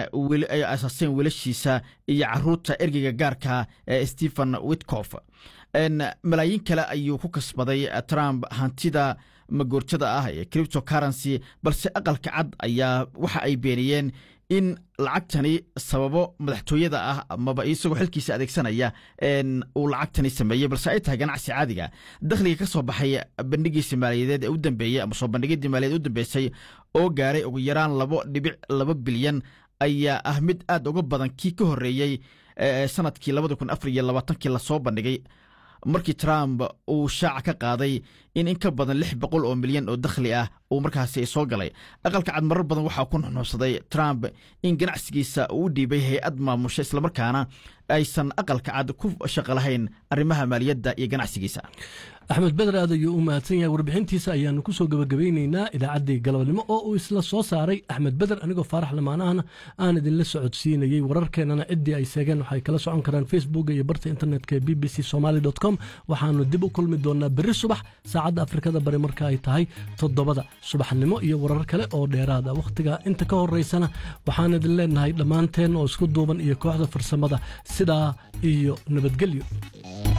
ay asaaseen wiilashiisa iyo caruurta ergeyga gaarka stephen witcof malaayiin kale ayuu ku kasbaday trump hantida magoortada ah ee cripto currency balse aqalka cad ayaa waxa ay beeniyeen in lacagtani sababo madaxtooyada ah amaba isagoo xilkiisa adeegsanaya uu lacagtani sameeyey balse ay tahay ganacsi caadiga dakhliga ka soo baxay bandhigiisa maaliyadeed ee u dambeeyey ama soo bandhigidii maaliyadeed u dambeysay oo gaaray ugu yaraan labo dhibic laba bilyan ayaa ah mid aad uga badan kii ka horreeyey sanadkii labada kun afar iyo labaatankii lasoo bandhigay markii trump uu shaaca ka qaaday in in ka badan lix boqol oo milyan oo dakhli ah uu markaasi soo galay aqalka cad marar badan waxaa ku nuxnuuxsaday trump in ganacsigiisa uu u dhiibay hay-ad maamusha islamarkaana aysan aqalka cad ku shaqo lahayn arrimaha maaliyadda iyo ganacsigiisa axmed beder aad ayuu u mahadsan yahay warbixintiisa ayaanu ku soo gebagabeyneynaa idaacaddii galabnimo oo uu isla soo saaray axmed beder anigoo faarax lamaanahana aan idinla socodsiinayey wararkeennana ciddii ay seegeen waxay kala socon karaan facebook iyo barta internetka b b c somaly com waxaanu dib u kulmi doonaa berri subax saacadda afrikada bari marka ay tahay toddobada subaxnimo iyo warar kale oo dheeraada wakhtiga inta ka horeysana waxaan idin leenahay dhammaanteen oo isku duuban iyo kooxda farsamada sidaa iyo nabadgelyo